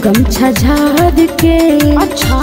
गमछा झाड़ के अच्छा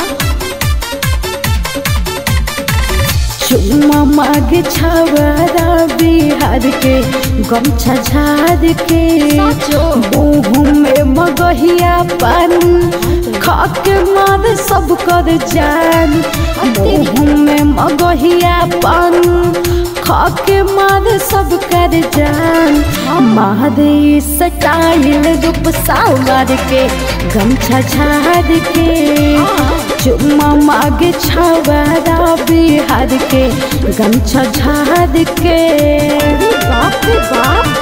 चुम्मा मागे छावरा बिहार के गमछा झाड़ के साचो। मुँह में मगहिया पान खा के मार सब कर जान मुँह में मगहिया पान खा के मार सब कर जान मारे सटाइल रूप सावर के गमछा झाड़ के चुम्मा मागे छावरा बिहार के गमछा झाड़ के बाप रे बाप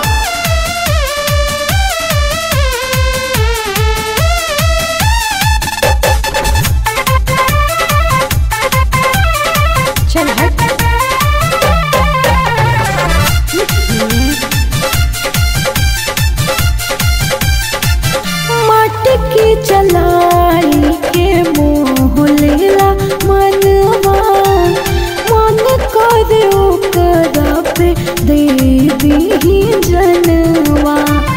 चल हट मटकी चलाई के मोह लेला मनवा मन करे ओकरा पे दे दी जनवा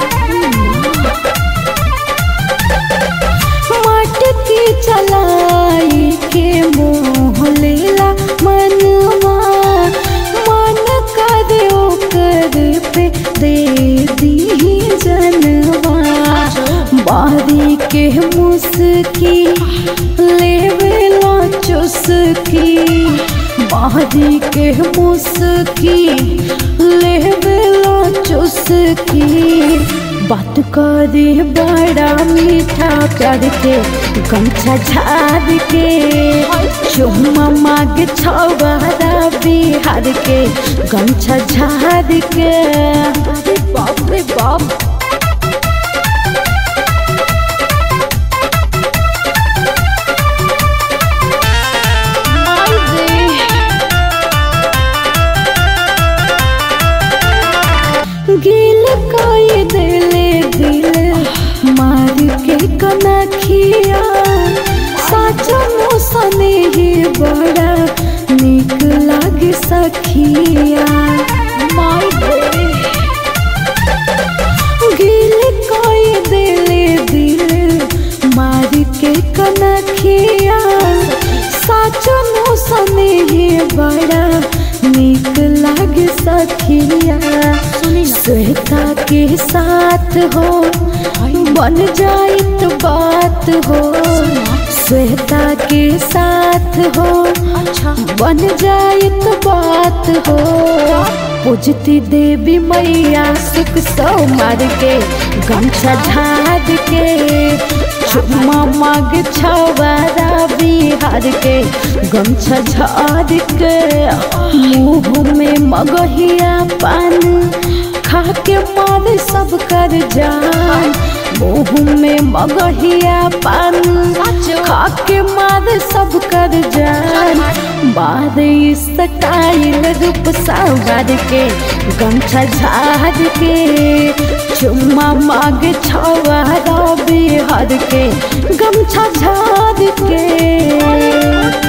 मटकी चलाई के मोह लेला मनवा मन करे ओकर पे दे दी जनवा बारी के मुस्की लेवेला चुस्की बारी के मुस्की लेवेला चुस्की बात करे बड़ा मीठा प्यार के गमछा झाड़ के चुम्मा माग छवारा बिहार के गमछा झाड़ के अरे बाप रे बाप माय रे गिल कोई दिले दिल मार के कनखिया साचो मौसने ही बड़ा निक लाग सखिया माय रे गिल कोई दिले दिल मार के कनखिया साचो मौसने ही बड़ा निक लाग सखिया श्वेता के साथ हो बन जाए तो बात हो श्वेता के साथ हो अच्छा बन जाए तो बात हो पूजती देवी मैया सुख सौ मार के गमछा झाड़ के चुम्मा माग छवारा बिहार के गमछा झाड़ के मुँह में मगहिया पान खा के मार सब कर जान मुँह में मगहिया पान खा के मार सब कर जान बाद स्टाइल रूप सावर के गमछा झाड़ के चुम्मा माग छवारा बिहार के गमछा झाड़ के